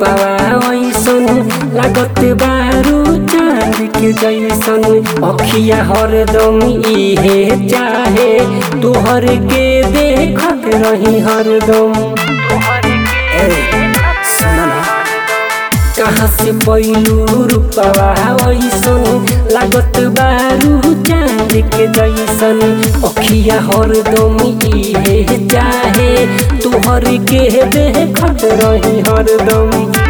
रूपवा ऐसन लागत बारू चांद के जैसन अखिया हरदम इहे चाहे तोहर के देखत रही हरदम ए, सुन ना कहाँ से पैलू रूपवा ऐसन लागत बारू चांद के जैसन अखिया हरदम इहे चाहे तोहर के देखत रही हरदम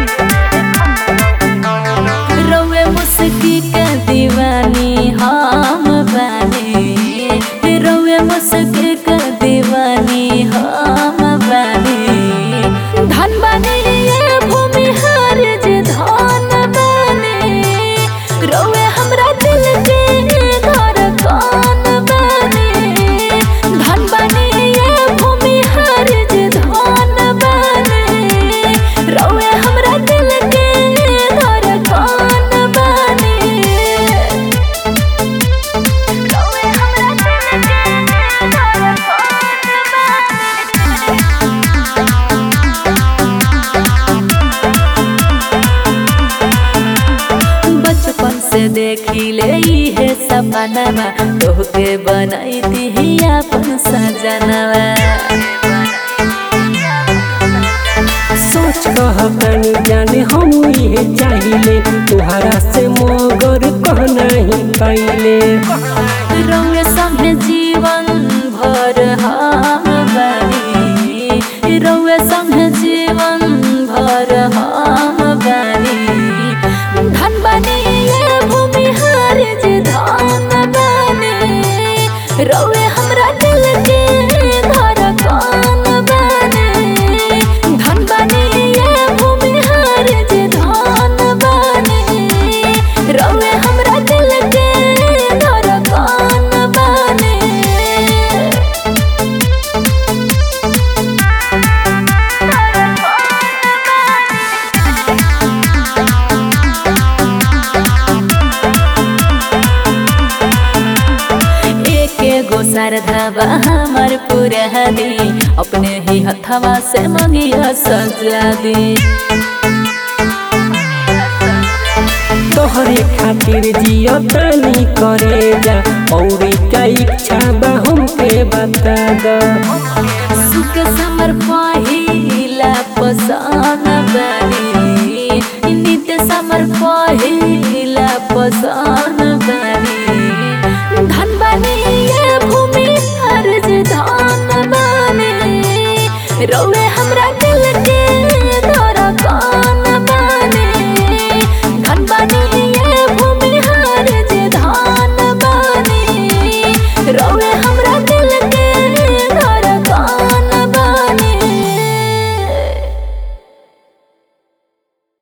रउए मुस्की के दीवानी हम बानी रउए मुस्की के दीवानी हम बानी धन बानी ये भूमि हर जे धन बानी रउए हमरा दिल के घर कौन बानी धन बानी ये भूमि हर जे धन बानी रउए हमरा दिल के घर कौन बानी रउए हमरा दिल के घर कौन बानी बचपन से देखी ले है सपनवा तोहके बनैती ही अपन सजनवा सोच कहतनी जाने हम इहे चाहिले तुहरा से मगर कह नहीं पाइले रउए संगे जीवन भर हम बानी रउए संगे जीवन भर हम बानी धन बानी ये भूमि हर जे धन बानी रउए हमरा दिल के घर कौन बानी धन बानी ये भूमि हर जे धन बानी रउए हमरा दिल के घर कौन बानी एके गो सरधवा हमर पूरा दी अपने ही हथवा से मंगिया सजा दी तोहरे खातिर जियो तनी करे जा और का इच्छा बा हमके बता द सुख समर पहिला पसन बानी नित्य समर पहिला पसन बानी धन बानी ये भूमि हर धन बानी रउए